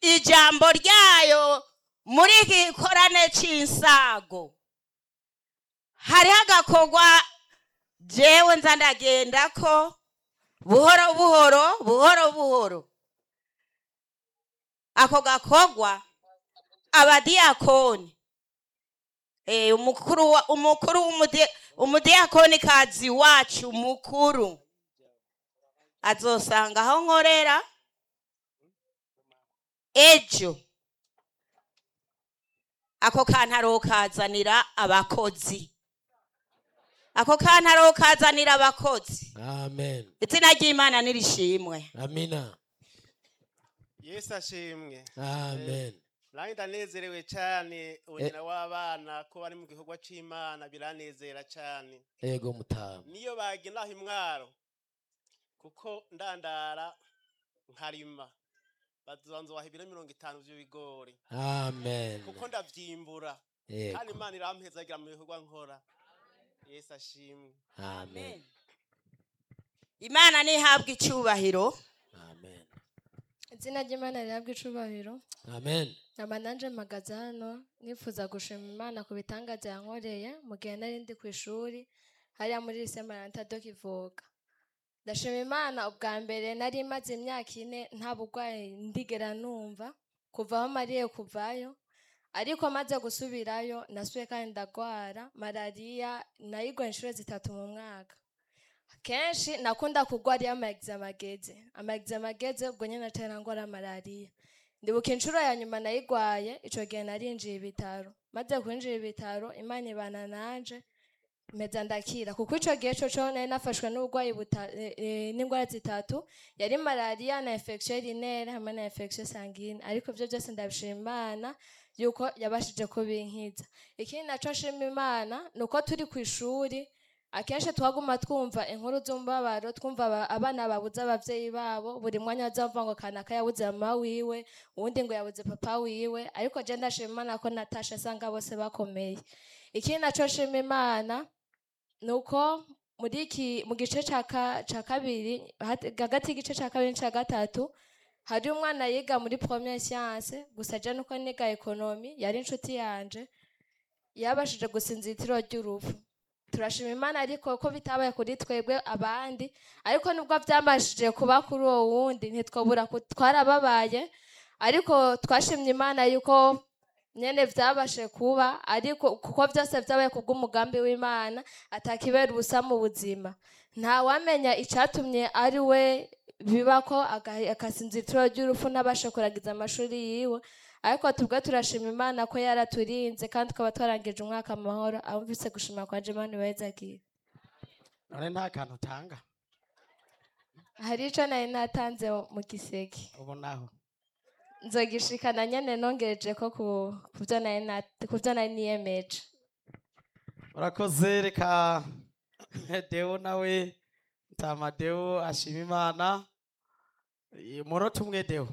ijambo ryayo muri iki gikorane cy'insago hariho agakorwa jewe nza ndagenda ko buhoro buhoro buhoro buhoro ako gakorwa abadiyakoni eh, umukuru wa- umukuru w'umudi- umudiyakoni kazi wacu mukuru azosanga aho nkorera ejo ako kantu arokazanira abakozi ako kantu arokazanira abakozi amen izina ry'imana nirishimwe amina yesu ashimwe amen nanjye ndanezerewe cyane ubugena w'abana ko bari mu gikorwa cy'imana biranezera cyane ego mutama niyo bagenda aho imwaro kuko ndandara nkarima bazanzubaha ibiro mirongo itanu by'ibigori amen kuko ndabyimbura kandi ego imana irampezagira mu bikorwa nkora yesu ashimwe amen imana ntihabwa icyubahiro amen izina ry'imana rihabwa icubahiro amen nkaba nanje mpagaze hano nifuza gushima imana ku bitangaza yankoreye mu gihe nari ndi ku ishuri hariya muri lise maranta do kivoga ndashima imana ubwa mbere nari maze imyaka ine nta burwayi ndigera numva kuva aho mariye kuvayo ariko maze gusubirayo nasubiye kandi ndagwara malariya nayigwa inshuro zitatu mu mwaka kenshi nakunda kugwara iyo amaegizame ageze amaegizame ageze ubwo nyine natera ngwara malariya ndibuka inshuro ya nyuma nayigwaye ico gihe narinjiye ibitaro maze kwinjira ibitaro imana ibana nanje mpeza ndakira kuko ico gihe coco nari nafashwe n'uburwayi buta- eh, eh, n'indwara zitatu yari malariya na infection urinere hamwe na infection sanguine ariko ivyo byose ndabishima imana yuko yabashije kubinkiza ikindi naco nshima imana ni uko turi ku ishuri akenshi twaguma twumva inkuru z'umubabaro twumva aba- abana babuze abavyeyi babo buri mwanya bazavuga ngo kanaka yabuze mama wiwe uwundi ngo yabuze papa wiwe ariko je ndashima imana ko natasha asanga bose bakomeye ikindi naco nshima imana ni uko muri iki mu gice ca ka- ca kabiri hati- hagati y'igice ca kabiri n'ica gatatu hari umwana yiga muri premiere science gusa je nuko niga ekonomi yari inshuti yanje yabashije gusinzira itiro ry'urupfu turashima imana ariko ko bitabaye kuri twebwe abandi ariko nubwo byabashije kuba kuri uwo wundi ntitwabura ku- twarababaye ariko twashimye imana yuko nyene vyabashe kuba ariko kuko byose vyabaye kubw'umugambi w'imana atakibera ubusa mu buzima nta wamenya icatumye ari we biba ko aga- akasinzira itiro ry'urupfu n'abashe kuragiza amashuri yiwe ariko tubwo turashima imana ko yaraturinze kandi tukaba twarangije umwaka amahoro abumvise gushima kwa jemani wezagiye none nta kantu utanga hari ico nari natanze mu giseke ubu naho nzogishikana nyene nongereje ko ku ku vyo nari nat- ku vyo nari niyemeje urakoze reka deo nawe ntama deo ashima imana Eh, umunota umwe deo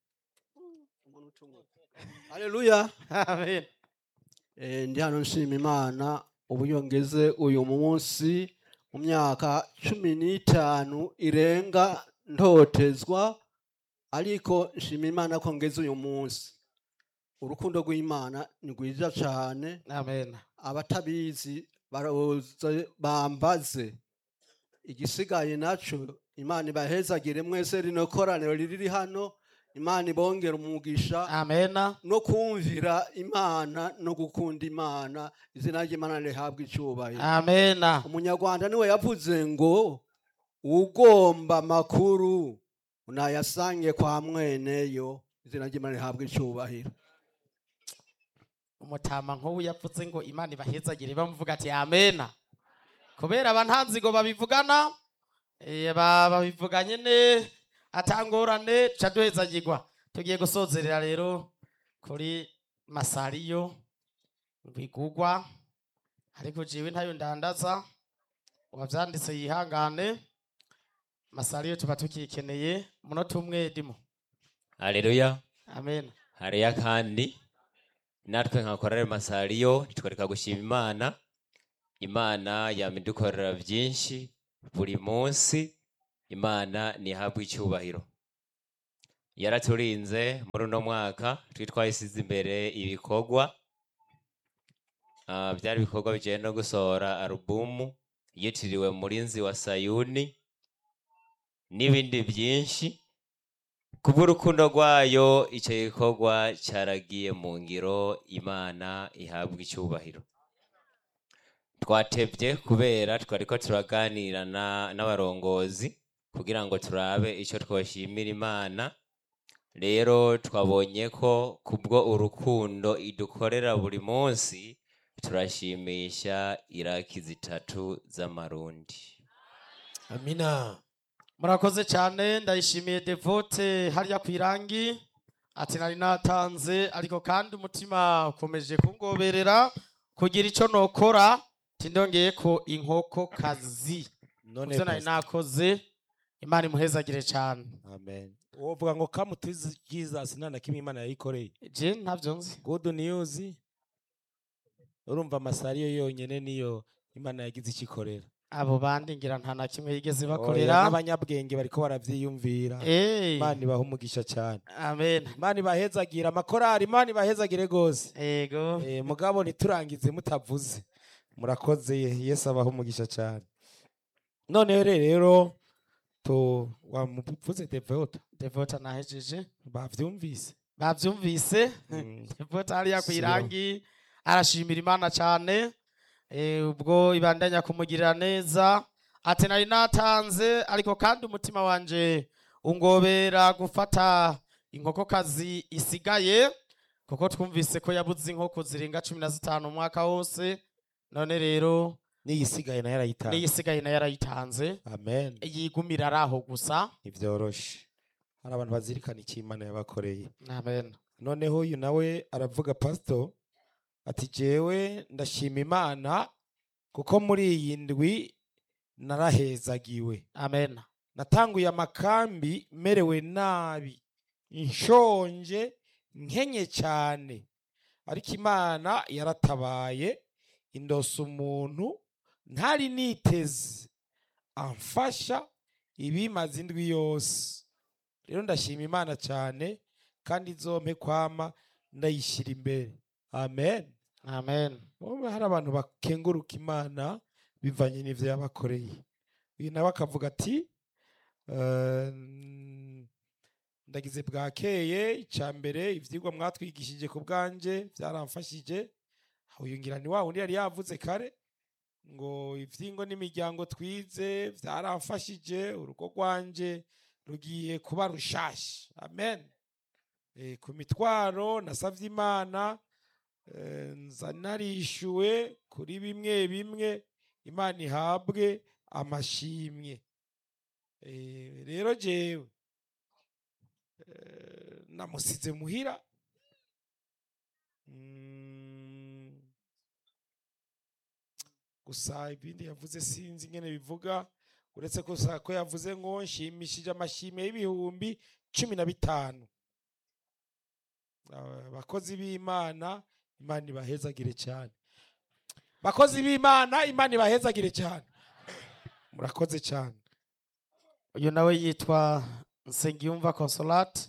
haleluya amen Eh, ndi hano nshima imana uburyo ngeze uyu munsi mu myaka cumi n'itanu irenga ntotezwa ariko nshima imana ko ngeze uyu munsi urukundo rw'imana ni rwiza cyane amen abatabizi baroze bambaze igisigaye naco imana ibahezagire mwese rino koraniro riri hano imana ibongera umugisha amen no kumvira imana no gukunda imana izina ry'imana rihabwa icyubahiro amen umunyarwanda niwe yavuze ngo ugomba amakuru unayasange kwa mweneyo izina ry'imana rihabwa icyubahiro umutama nk'ubu yavuze ngo imana ibahezagire bamuvuga ati amena kubera abantanzigo babivugana eh, ba- babivuga nyene atangorane ca duhezagirwa tugiye gusozerera rero kuri masariyo bigugwa ariko jewe ntayo ndandaza uwavyanditse yihangane masariyo tuba tukikeneye umunota umwe dimo haleluya amen hariya kandi natwe nka korale masariyo ntitwareka gushima imana imana yama idukorera byinshi buri munsi imana ntihabwe icyubahiro yaraturinze muri uno mwaka twi twayisize imbere ibikorwa Ah, byari ibikorwa bijyanye no gusohora alubumu yitiriwe murinzi wa sayuni n'ibindi byinshi kubw'urukundo rwayo icyo gikorwa cyaragiye mu ngiro imana ihabwa icyubahiro twatebye kubera twari ko turaganira na- n'abarongozi kugira ngo turabe icyo twoshimira imana rero twabonye ko kubwo urukundo idukorera buri munsi turashimisha iraki zitatu z'amarundi amina murakoze cyane ndayishimiye devote hariya ku irangi ati nari natanze ariko kandi umutima ukomeje kungoberera kugira icyo nokora tindongeye ko inkoko kazi none ibyo nari Pastor. nakoze imana imuhezagire cyane amen wovuga ngo come to jesus nta na kimwe imana yayikoreye je ntabyo nzi good news urumva amasari yo yonyene niyo imana yagize ikikorera abo bandi ngira nta na kimwe yigeze Oya, bakorera n'abanyabwenge bariko baravyiyumvira Eh, imana ibaha umugisha cyane amen imana ibahezagira amakorari imana ibahezagire gose ego Eh, mugabo ntiturangize mutavuze murakoze yesu abaha umugisha cyane noneho rero tu wamuvuze devota devota nahejeje bavyumvise bavyumvise Mm. devota hariya ku Siro. irangi arashimira imana cyane eh, ubwo ibandanya kumugirira neza ati nari natanze ariko kandi umutima wanje ungobera gufata inkokokazi isigaye kuko twumvise ko yabuze inkoko zirenga cumi na zitanu umwaka wose none rero n'iyisigaye nayo arayitanze n'iyisigaye nayo yarayitanze amen yigumira ari aho gusa ntibyoroshe hari abantu bazirikana icyo imana yabakoreye amen noneho uyu nawe aravuga pasito ati jewe ndashima imana kuko muri iyi ndwi narahezagiwe amen natanguye amakambi merewe nabi nshonje nkenye cyane ariko imana yaratabaye indosa umuntu ntari niteze amfasha ibimaze indwi yose rero ndashima imana cyane kandi izompe kwama ndayishyira imbere amen amen wowe hari abantu bakenguruka imana bivanye n'ibyo yabakoreye uyu nawe akavuga ati "Eh, ndagize bwakeye icya mbere ibyigwa mwatwigishije ku bwanjye byaramfashije uyu ngira ni wa wundi yari yavuze kare ngo ibyingo n'imiryango twize byaramfashije urugo rwanjye rugiye kuba rushashya amen Eh, ku mitwaro nasabye imana eh, nza narishyuwe kuri bimwe bimwe imana ihabwe amashimwe Eh, rero jewe eh, namusize muhira Mm, gusa ibindi yavuze sinzi ingene bivuga uretse ko sa- ko yavuze ngo nshimishije amashimwe y'ibihumbi cumi na bitanu abakozi b'imana imana ibahezagire cyane bakozi b'imana imana ibahezagire cyane murakoze cyane uyu nawe yitwa nsengiyumva consolate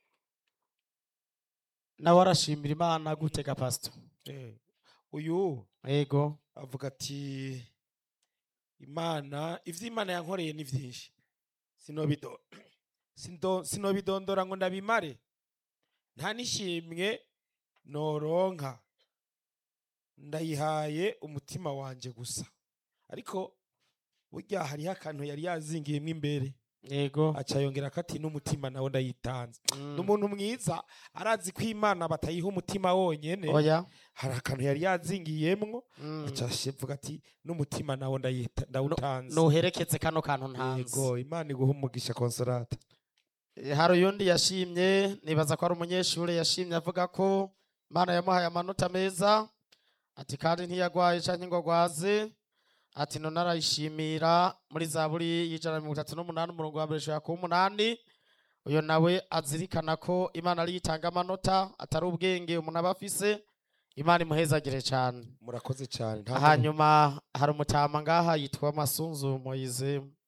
nawe arashimira imana gutega pasito Eh, uyu yego avuga ati imana ibyo imana yankoreye ni byinshi sinobido sindo- sinobidondora ngo ndabimare nta n'ishimwe noronka ndayihaye umutima wanjye gusa ariko burya hariho akantu yari yazingiyemo imbere yego aca yongera ko ati n'umutima nawe ndayitanze Mm. ni umuntu mwiza arazi ko imana batayiha umutima wonyene oya hari akantu yari yazingiyemwo Mm. aca avuga ati n'umutima nawe ndayita- ndawutanze nuherekeze kano kantu ntanzi yego imana iguha umugisha konsolata Eh, hari uyundi yashimye nibaza ko ari umunyeshuri yashimye avuga ko imana yamuhaye amanota meza ati kandi ntiyagwaye canke ngo agwaze ati none arayishimira muri zaburi y'ijana na mirongo itatu n'umunani umurongo wa mbere ushobora kuba umunani uyo nawe azirikana ko imana ariyo itanga amanota atari ubwenge umuntu aba afise imana imuhezagire cyane murakoze cyane nta hanyuma hari umutama ngaha yitwa masunzu moyize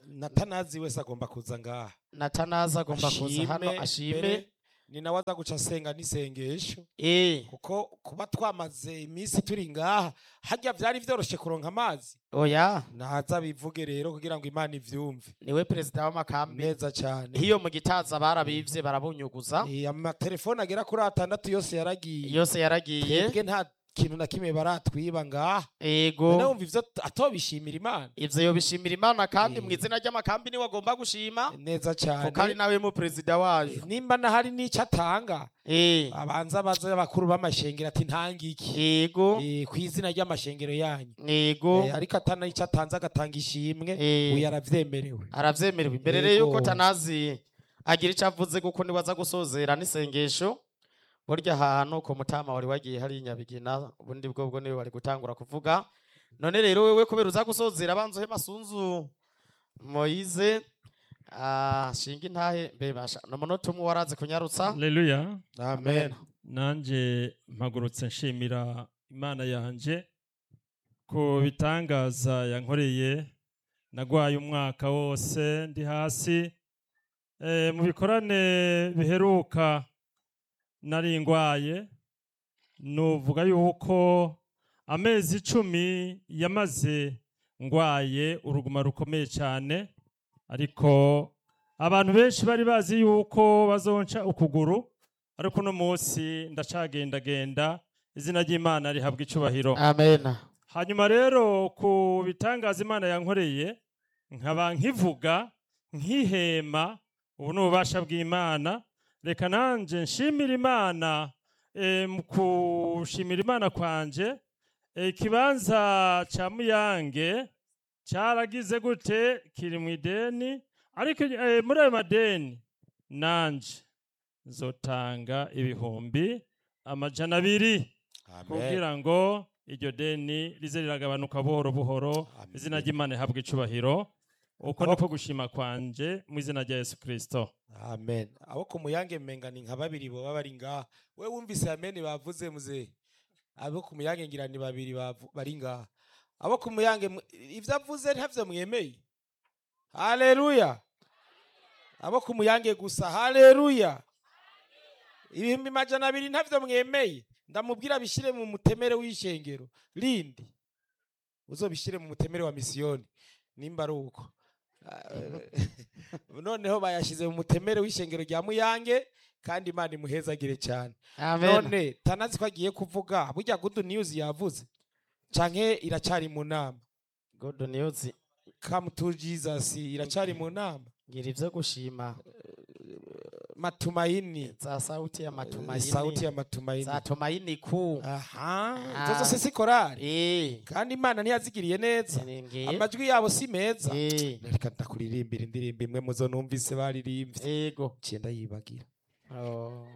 natanazi wese agomba kuza ngaha natanaza agomba kuza hano mbere, ashime ni nawe aza guca asenga n'isengesho eh kuko kuba twamaze iminsi turi ngaha harya byari vyoroshe kuronka amazi oya naza bivuge rero kugira ngo imana ivyumve niwe perezida w'amakambi neza cyane hiyo mu gitaza barabivye barabunyuguza Eh, amatelefone agera kuri atandatu yose yaragiye yose yaragiye twebwe nta kintu na kimwe baratwiba ngaha ego none wumva ivyo atobishimira imana ivyo yobishimira imana kandi Eh. mu izina ry'amakambi niwe agomba gushima neza cyane kuko ari nawe mu perezida wayo nimba nahari n'icyo atanga eh abanza baze abakuru b'amashengero ati ntangiki ego Eh, ku izina ry'amashengero yanyu ego Eh, ariko atana icyo atanze agatanga ishimwe Eh. uyu aravyemerewe aravyemerewe imbere Yego. rero yuko tanazi agira icyo avuze kuko niwaza gusozera n'isengesho burya ahantu ku mutama wari wagiye hari nyabigina ubundi bwo bwo niwe wari gutangura kuvuga none rero wewe kubera uza gusozera abanza uhe masunzu moyize ah, shinga intahe mbebasha ni umunota umwe warazi kunyarutsa Haleluya. amen Nanje mpagurutse nshimira Imana yanje ku bitangaza yankoreye nagwaye umwaka wose ndi hasi e, mu bikorane biheruka nari ngwaye nuvuga yuko amezi icumi yamaze ngwaye uruguma rukomeye cyane ariko abantu benshi bari bazi yuko bazonca ukuguru ariko uno munsi ndacagendagenda izina ry'imana rihabwa icubahiro amen hanyuma rero ku bitangaza imana yankoreye nkaba nkivuga nkihema ubu ni ububasha bw'imana reka nanjye nshimira imana eh, mu kushimira imana kwanje eh, ikibanza cya muyange cyaragize gute kiri mu ideni ariko eh, muri ayo madeni nanje nzotanga ibihumbi amajana abiri kugira ngo iryo deni rize riragabanuka buhoro buhoro Amen. izina ry'imana rihabwe icubahiro uko niko gushima kwanje mu izina rya yesu kirisito amen abo ku muyange menga ni nka babiri boba bari ngaha we wumvise amen bavuze muze abo ku muyange ngira ni babiri bavu- bari ngaha abo ku muyange mu- ivyo avuze ntavyo mwemeye haleluya abo ku muyange gusa haleluya ibihumbi majana abiri ntavyo mwemeye ndamubwira bishire mu mutemere w'ishengero rindi uzobishire mu mutemere wa misiyoni nimba ari uko noneho bayashize mu mutemere w'ishengero rya muyange kandi imana imuhezagire cyane amen none tanazi ko agiye kuvuga burya good news yavuze canke iracari mu nama good news come to jesus iracari mu nama ngira ivyo gushima matumaini za sauti ya matumaini sauti ya matumaini za tumaini kuu aha Ah. izo zose si korari eh kandi imana ntiyazigiriye neza ngiye amajwi yabo si meza eh reka ndakuririmbira indirimbo imwe muzo numvise baririmbye ego cyenda yibagira oh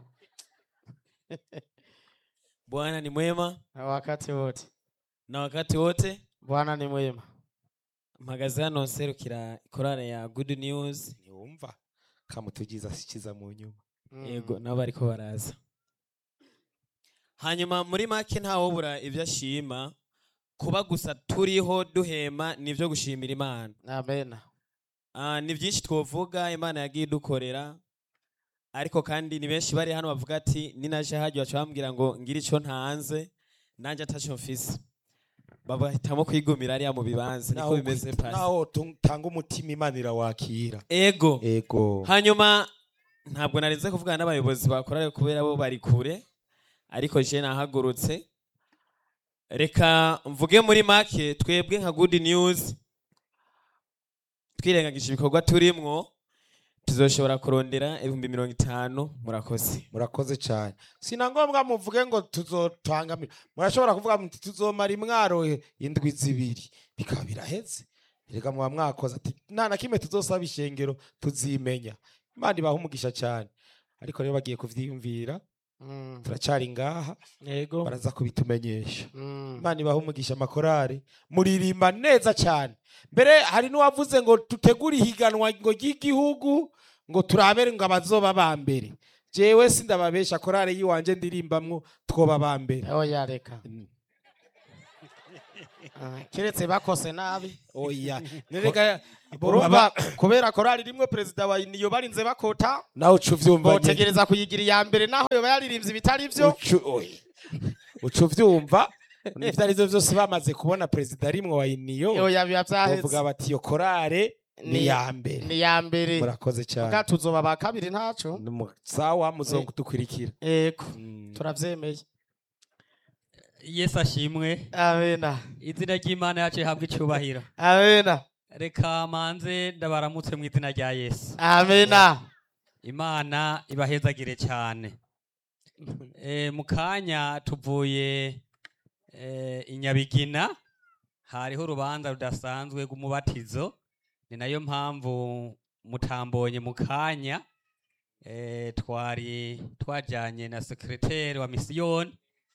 Bwana ni mwema wakati wote na wakati wote. bwana ni mwema Mpagaze hano nserukira korale ya Good News. ntiwumva come to jesus kiza mu nyuma Mm. Yego nabo bariko baraza. Hanyuma muri make ntawobura ibyo ashima kuba gusa turiho duhema nivyo gushimira Imana. amen Ah, ni byinshi twovuga Imana yagiye idukorera ariko kandi ni benshi bari hano bavuga ati ninaje hajya baca bambwira ngo ngira ico ntanze nanje ataco mfise babahitamo kwigumira ariya mu bibanza niko bimeze pasi naho tanga umutima imana irawakira ego ego hanyuma ntabwo narinze kuvugana n'abayobozi bakora kubera bo bari kure ariko je nahagurutse reka mvuge muri make twebwe nka good news twirengagije ibikorwa turimwo tuzoshobora kurondera ibihumbi mirongo itanu murakoze murakoze cyane sina ngombwa muvuge ngo tuzotangamira murashobora kuvuga muti tuzomara imwaro indwi zibiri bikaba biraheze reka muba mwakoze ati nta na kimwe tuzosaba ishengero tuzimenya imana ibaha umugisha cyane ariko rero bagiye kuvyiyumvira Mm. turacari ngaha yego baraza kubitumenyesha Mm. imana ibaha umugisha amakorari muririmba neza cyane mbere hari n'uwavuze ngo tutegure ihiganwa ngo ry'igihugu ngo turabere ngo abazoba ba mbere jewe sindababesha korari yiwanje ndirimbamwo twoba ba mbere oya reka Ah, kiretse bakose nabi oya nereka urumva kubera korali rimwe perezida wa niyo barinze bakota nawe uca uvyumva nyene. botegereza kuyigira iya mbere naho yoba yaririmbye ibitari byo Ucu- oya. uca uvyumva ivyo arivyo vyose bamaze kubona perezida rimwe wa iniyo yoya biba bavuga byaheze bati iyo korale ni Ni- iya mbere ni iya mbere murakoze cyane bwa tuzoba ba kabiri ntaco Ni mu- sawa muzodukurikira yego Mm. turavyemeye yesu ashimwe amena izina ry'imana yacu rihabwa icyubahiro amena reka manze ndabaramutse mu izina rya yesu amena imana ibahezagire cyane e, mu kanya tuvuye e, i nyabigina hariho urubanza rudasanzwe rw'umubatizo ni nayo mpamvu mutambonye mu kanya e, twari twajyanye na sekreteri wa misiyoni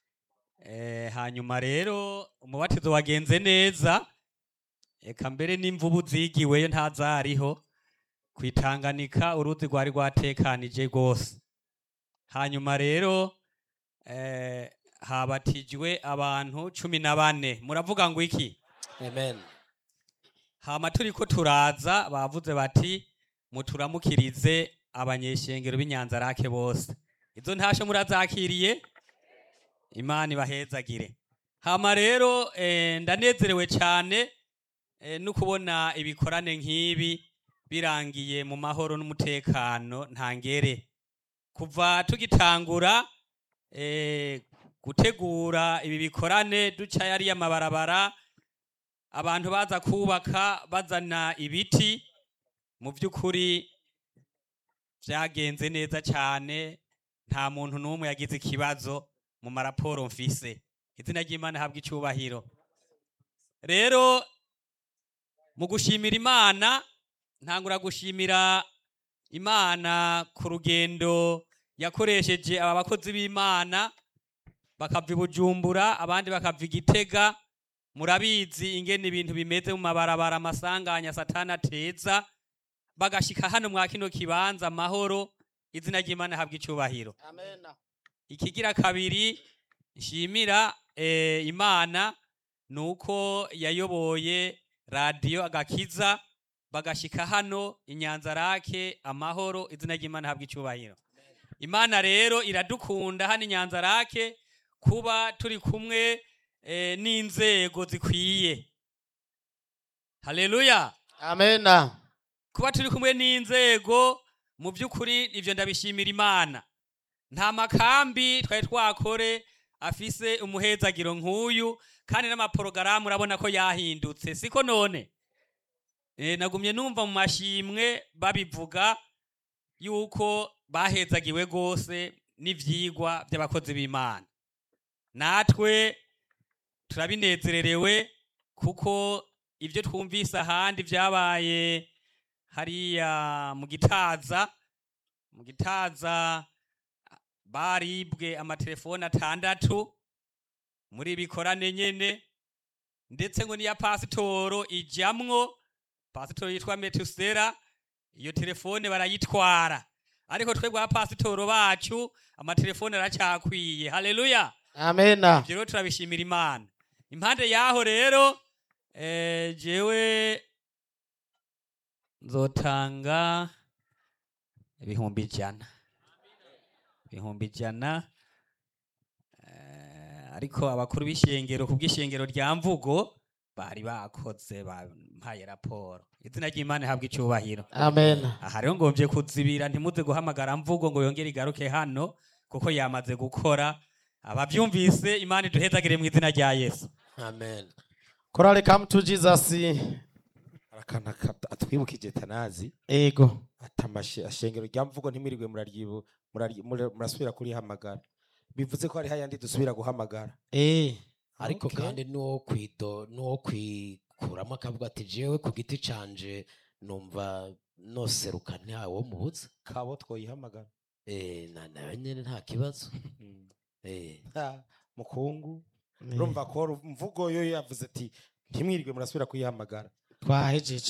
e, hanyuma rero umubatizo wagenze neza eka mbere n'imvubu zigiweyo ntazariho kwitanganika uruzi rwari rwatekanije rwose hanyuma rero eh, habatijwe abantu cumi na bane muravuga ngo iki amen hama turiko turaza bavuze bati muturamukirize abanyeshengero b'inyanzarake bose izo ntasho murazakiriye imana ibahezagire hama rero eh, ndanezerewe cyane eh, no kubona ibikorane nk'ibi birangiye mu mahoro n'umutekano ntangere kuva tugitangura eh, gutegura ibi bikorane duca yariya mabarabara abantu baza kubaka bazana ibiti mu by'ukuri byagenze neza cyane nta muntu n'umwe yagize ikibazo mu maraporo mfise izina ry'imana habwa icyubahiro rero mu gushimira imana ntangura gushimira imana ku rugendo yakoresheje aba bakozi b'imana bakava i bujumbura abandi bakava i gitega murabizi ingene ibintu bimeze mu mabarabara amasanganya satani ateza bagashika hano mwa kino kibanza amahoro izina ry'imana habwa icyubahiro amena ikigira kabiri nshimira eh, imana ni uko yayoboye radiyo agakiza bagashika hano inyanzarake amahoro izina ry'imana habwa icyubahiro imana rero iradukunda hano inyanzarake kuba turi kumwe eh, n'inzego zikwiye haleluya amena kuba turi kumwe n'inzego mu by'ukuri ibyo ndabishimira imana nta makambi twari twakore afise umuhezagiro nk'uyu kandi n'amaporogaramu urabona ko yahindutse siko none e, nagumye numva mu mashimwe babivuga yuko bahezagiwe rwose n'ivyigwa by'abakozi b'imana natwe turabinezererewe kuko ibyo twumvise ahandi byabaye hariya mu gitaza mu gitaza baribwe amatelefone atandatu muri bikorane nyene ndetse ngo niya pasitoro ijamwo pasitoro yitwa metusera iyo telefone barayitwara ariko twebwe abapasitoro bacu amatelefone aracyakwiye haleluya amena ibyo rero turabishimira imana impande yaho rero eh, jewe nzotanga ibihumbi ijana ibihumbi ijana eh, ariko abakuru b'ishengero ku bw'ishengero rya mvugo bari bakoze bampaye raporo izina ry'imana ihabwa icyubahiro amena aha rero ngombye kuzibira ntimuze guhamagara mvugo ngo yongere igaruke hano kuko yamaze gukora ababyumvise imana iduhezagire mu izina rya yesu amen korale come to jesus arakana atwibukije tanazi ego atamashe ashengero rya mvugo ntimwirirwe muraryibu muraryi- mura- murasubira kurihamagara bivuze ko hari hayandi dusubira guhamagara eh ariko Okay. kandi n'uwo kwido n'uwo kwikuramo akavuga ati jewe ku giti canje numva noseruka ntawe mubuza kabo twoyihamagara eh na nawe nyene nta kibazo Mm. eh Ha, mukungu Eh, urumva ko ru- mvugo yo yavuze ati ntimwirirwe murasubira kuyihamagara twahejeje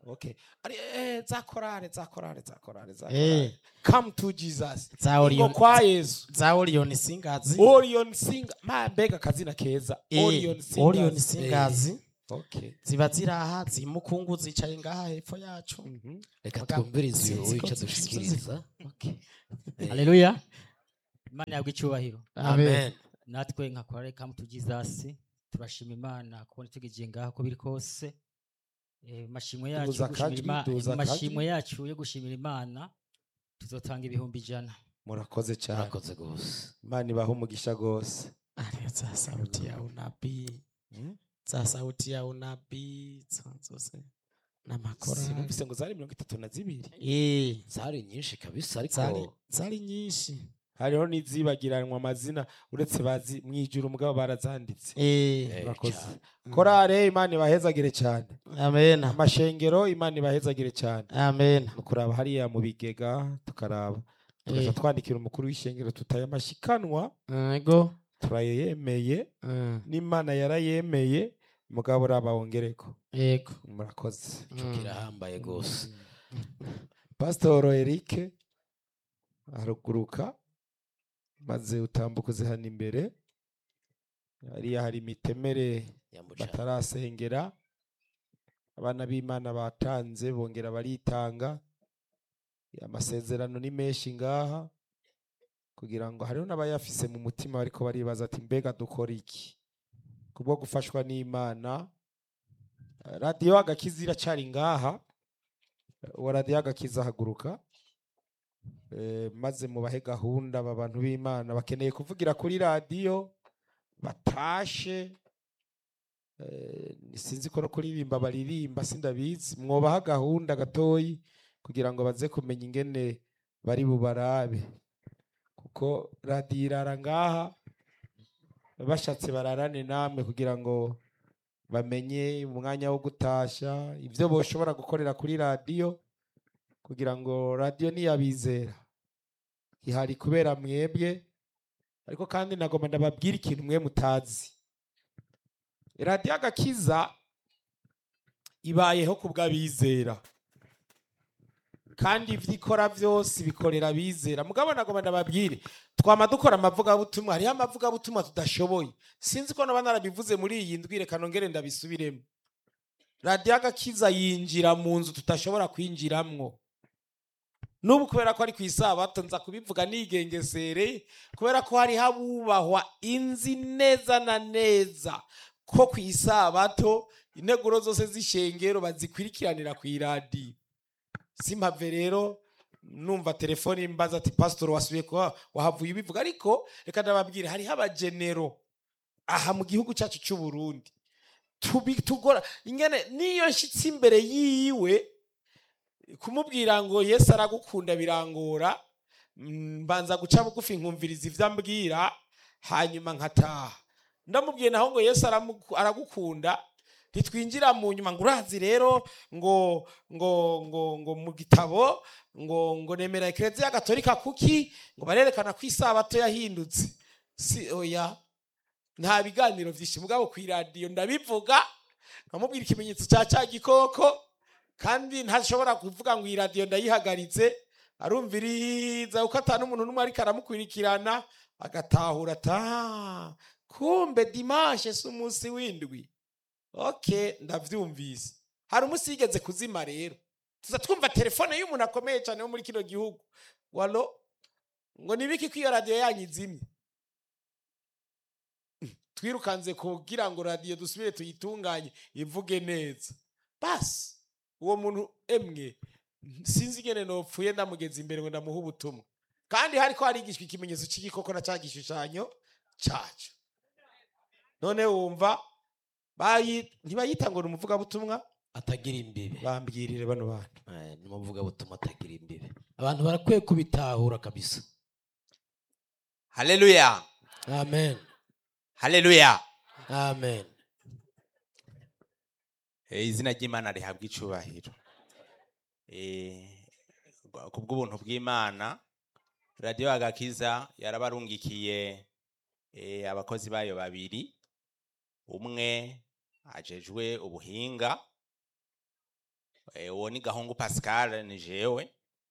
okay ari eh za korale za korale za korale za Eh. korale come to jesus za Ingo Orion kwa yesu za Orion Singers orion singer ma mbega akazina keza Eh, orion singers Orion Singers okay ziba ziri aha zimukungu zicaye ngaha hepfo yacu reka Muga- twumvirize uyu sinzi ko wica zivuze. dushikiriza Eh, haleluya imana yabwa icyubahiro amen natwe nka korale kamu tu jesus turashima imana kubona tugejeje ngaha uko biri kose Eh, mashimwe yacu Duza yo gushimira akajwi, Ima- duza akajwi. mashimwe yacu yo gushimira imana tuzotanga ibihumbi ijana murakoze cyane murakoze gose imana ibaha umugisha gose ari za sauti ya unabii za sauti ya unabii za zose n'amakorali sinumvise ngo zari mirongo itatu na zibiri eh zari nyinshi kabisa zari ariko zari nyinshi hariho n'izibagiranwa amazina uretse bazi mwijuru mugabo barazanditse eh Eh, murakoze cyane. korale imana ibahezagire cyane amen amashengero imana ibahezagire cyane amen tukuraba hariya mu bigega tukaraba tukaja Eh. twandikira umukuru w'ishengero tutaye amashikanwa ego turayemeye Mm, n'imana yarayemeye mugabo uraba wongereko ego murakoze ico kirahambaye gose pasitoro erike haruguruka maze utambuka uze hano imbere hariya hari imitemere yamuca batarasengera abana b'imana batanze bongera baritanga amasezerano ni menshi ngaha kugira ngo hariho n'abayafise mu mutima bariko baribaza ati mbega dukora iki kubwo gufashwa n'imana Eh, radiyo agakiza iracari ngaha uwa radiyo agakiza haguruka Eh, maze mubahe gahunda aba bantu b'imana bakeneye kuvugira kuri radiyo batashe Eh, sinzi ko no kuririmba baririmba sindabizi mwobaha gahunda gatoyi kugira ngo baze kumenya ingene bari bubarabe kuko radiyo irara ngaha bashatse bararane namwe kugira ngo bamenye umwanya wo gutasha ibyo boshobora gukorera kuri radiyo kugira ngo radiyo niyabizera ihari kubera mwebwe ariko kandi nagomba ndababwira ikintu mwe mutazi radiyo agakiza ibayeho ku bw'abizera kandi ibyo ikora byose bikorera abizera mugabo nagomba ndababwire twama dukora amavugabutumwa hariho amavugabutumwa tudashoboye sinzi ko naba narabivuze muri iyi ndwi reka nongere ndabisubiremo radiyo agakiza yinjira mu nzu tudashobora kwinjiramwo n'ubu kubera ko ari ku isabato nza kubivuga nigengesereye kubera ko hariho abubahwa inzi neza na neza ko ku isabato integuro zose z'ishengero bazikurikiranira ku iradiyo simpave rero numva telefone imbaza ati pasitori wasubiye kuba wahavuye ubivuga ariko reka ndababwire hariho abagenero aha mu gihugu cyacu cy'u Burundi tubi tugora ingene niyo nshyitsi imbere yiwe kumubwira ngo yesu aragukunda birangora mm, mbanza guca bugufi nkumviriza ibyo ambwira hanyuma nkataha ndamubwiye naho ngo yesu aramu- aragukunda ntitwinjira mu nyuma ngo urazi rero ngo ngo ngo ngo mu gitabo ngo ngo nemera ekereziya gatolika kuki ngo barerekana ko isabato yahindutse si oya nta biganiro byinshi mugabo ku iradiyo ndabivuga nkamubwira ikimenyetso cya cya gikoko kandi ntashobora kuvuga ngo iyi radiyo ndayihagaritse arumviriza kuko atanu umuntu n'umwe ariko aramukurikirana agatahura ata kumbe dimanche si umunsi w'indwi ok ndabyumvise hari umunsi yigeze kuzima rero tuza twumva telefone y'umuntu akomeye cyane wo muri kino gihugu walo ngo nibiki ko iyo radiyo yanyu izimye twirukanze kugira ngo radiyo dusubire tuyitunganye ivuge neza basi uwo muntu emwe sinzi ingene nopfuye ndamugeza imbere ngo ndamuhe ubutumwa kandi hariko harigishwa ikimenyetso cy'igikoko na cya gishushanyo cyacu none wumva bayi- ntibayita ngo ni umuvugabutumwa atagira imbibe bambwirire bano bantu Eh, ni umuvuga butuma atagira imbibe abantu barakwiye kubitahura kabisa haleluya amen haleluya amen Eh, izina ry'imana rihabwa icubahiro Eh, ku bw'ubuntu bw'imana radiyo agakiza yarabarungikiye eh, abakozi bayo babiri umwe ajejwe ubuhinga Eh, uwo ni gahungu pascal ni jewe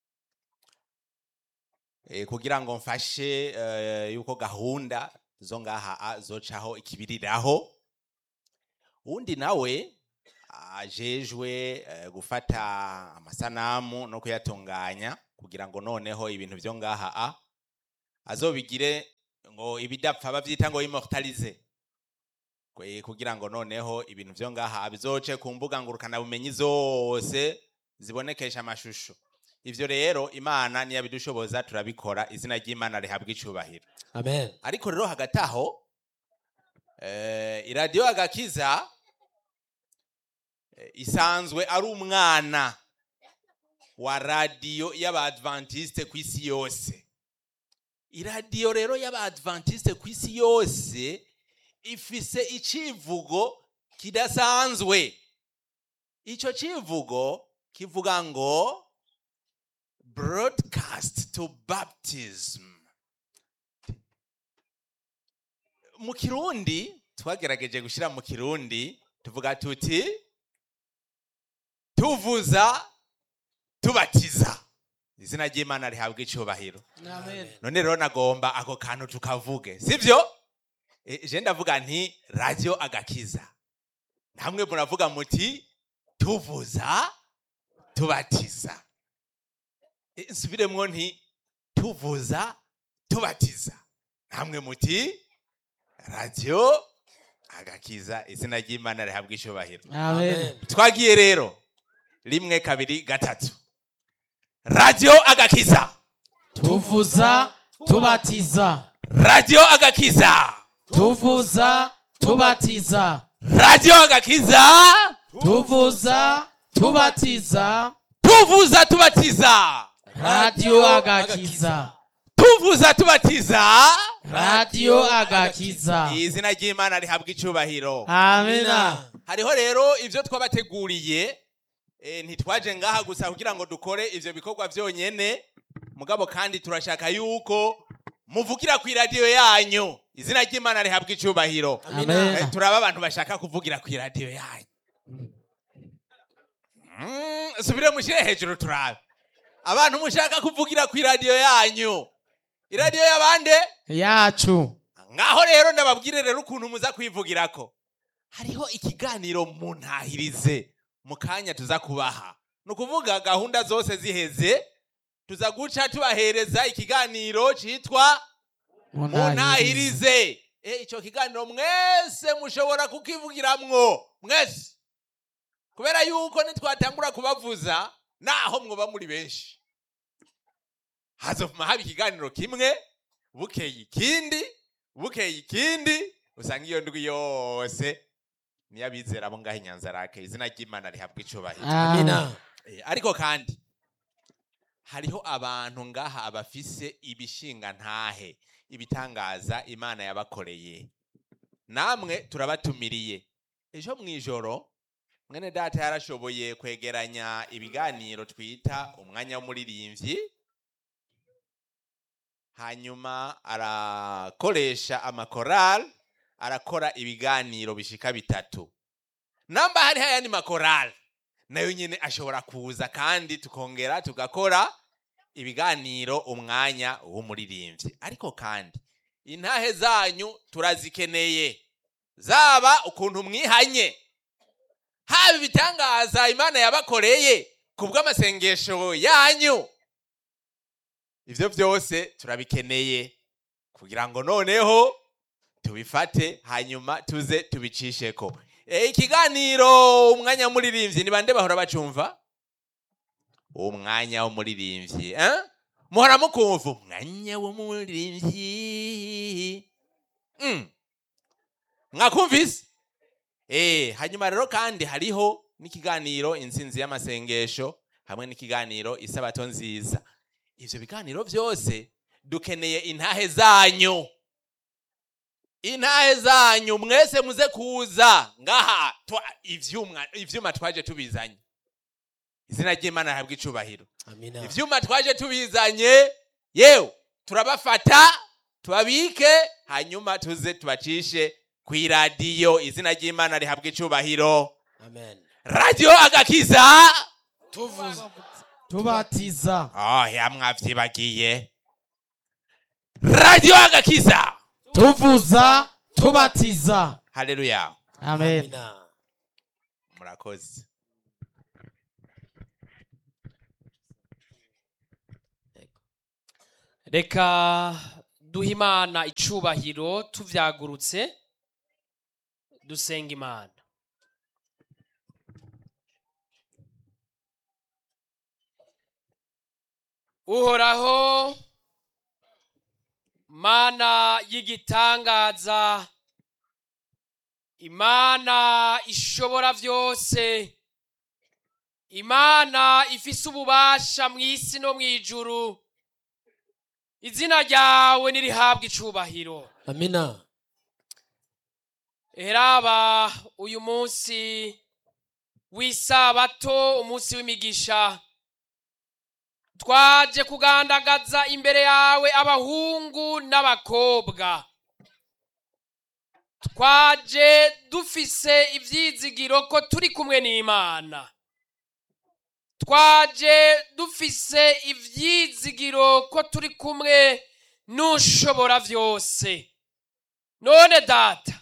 Eh, kugira ngo mfashe eh, yuko gahunda zo ngaha a- zocaho ikibiriraho undi nawe ajejwe eh, gufata amasanamu no kuyatunganya kugira ngo noneho ibintu vyo ngaha a azobigire ngo ibidapfa bavyita ngo immortalize Kwe- kugira ngo noneho ibintu vyo ngaha bizoce ku mbuga ngurukana bumenyi zose zibonekesha amashusho ivyo rero imana niyabidushoboza turabikora izina ry'imana rihabwa icubahiro amen ariko rero hagati aho eh, iradiyo agakiza eh, isanzwe ari umwana wa radiyo y'abadventiste ku isi yose iradiyo rero y'abadventiste ku isi yose ifise icivugo kidasanzwe ico civugo kivuga ngo broadcast to baptism mu kirundi twagerageje gushyira mu kirundi tuvuga tuti tuvuza tubatiza izina ry'imana rihabwa icubahiro none rero nagomba ako kantu tukavuge sibyo E, je ndavuga nti radio agakiza namwe muravuga muti tuvuza tubatiza E, nsubiremwo nti tuvuza tubatiza namwe muti radio agakiza izina ry'imana rihabwa icubahiro Amen. twagiye rero rimwe kabiri gatatu radio agakiza tuvuza tubatiza radio agakiza tuvuza tubatiza radio agakiza tuvuza tubatiza tuvuza tubatiza radiyo agakiza tuvuza tubatiza radiyo agakiza izina ry'imana rihabwa icubahiro amina hariho rero ibyo twabateguriye eh, ntitwaje ngaha gusa kugira ngo dukore ivyo bikorwa vyonyene mugabo kandi turashaka yuko muvugira ku iradiyo yanyu izina ry'imana rihabwa icubahiro Amen. Eh, turaba abantu bashaka kuvugira ku iradiyo yanyu Mm, subire mushire hejuru turabe abantu mushaka kuvugira ku iradiyo yanyu iradiyo y'abande yacu ngaho rero ndababwire rero ukuntu muza kwivugirako hariho ikiganiro mu ntahirize mu kanya tuza kubaha ni ukuvuga gahunda zose ziheze tuza guca tubahereza ikiganiro cyitwa mu ntahirize Eh, ico kiganiro mwese mushobora kukivugiramwo mwese kubera yuko nitwatangura kubavuza naho mwoba muri benshi hazovuma haba ikiganiro kimwe bukeye ikindi bukeye ikindi usanga iyo ndwi yose niyo abizera abo ngaho inyanza rake izina ry'imana rihabwa icubahiro Amina. Eh, ariko kandi hariho abantu ngaha abafise ibishinga ntahe ibitangaza imana yabakoreye namwe turabatumiriye ejo mu ijoro mwene data yarashoboye kwegeranya ibiganiro twita umwanya w'umuririmbyi hanyuma arakoresha amakorali arakora ibiganiro bishika bitatu namba hariho ayandi makorali nayo nyine ashobora kuza kandi tukongera tugakora ibiganiro umwanya w'umuririmbyi ariko kandi intahe zanyu turazikeneye zaba ukuntu mwihanye haba ibitangaza imana yabakoreye ku bw'amasengesho yanyu ivyo byose turabikeneye kugira ngo noneho tubifate hanyuma tuze tubicisheko e, ikiganiro umwanya w'umuririmbyi ni bande bahora bacumva umwanya w'umuririmbyi eh? muhora mukumva umwanya w'umuririmbyi mm. mwakumvise eh hanyuma rero kandi hariho n'ikiganiro intsinzi y'amasengesho hamwe n'ikiganiro isabato nziza ivyo biganiro byose dukeneye intahe zanyu intahe zanyu mwese muze kuza ngaha twa- ivyuma ivyuma twaje tubizanye izina ry'imana rihabwa icubahiro amina ivyuma twaje tubizanye yewe turabafata tubabike hanyuma tuze tubacishe ku iradiyo izina ry'imana rihabwa icubahiro amen radiyo agakiza tuvuza tubatiza oh ya mwavyibagiye radio agakiza tuvuza tubatiza haleluya amen murakoze reka duhe imana icubahiro tuvyagurutse dusenga imana uhoraho mana y'igitangaza imana ishobora vyose imana ifise ububasha mw'isi no mw'ijuru izina ryawe nirihabwa icubahiro amina eraba uyu munsi w'isabato umunsi w'imigisha twaje kugandagaza imbere yawe abahungu n'abakobwa twaje dufise ivyizigiro ko turi kumwe n'imana twaje dufise ivyizigiro ko turi kumwe n'ushobora vyose none data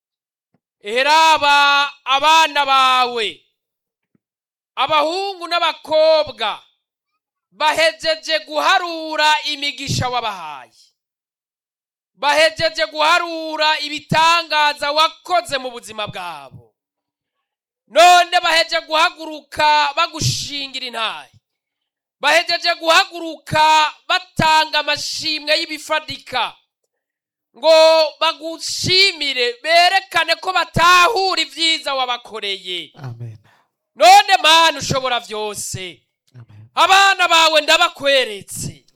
eraba abana bawe abahungu n'abakobwa bahejeje guharura imigisha wabahaye bahejeje guharura ibitangaza wakoze mu buzima bwabo none bahejeje guhaguruka bagushingira intaye bahejeje guhaguruka batanga amashimwe y'ibifadika ngo bagushimire berekane ko batahura ibyiza wabakoreye none mana ushobora byose abana bawe ndabakweretse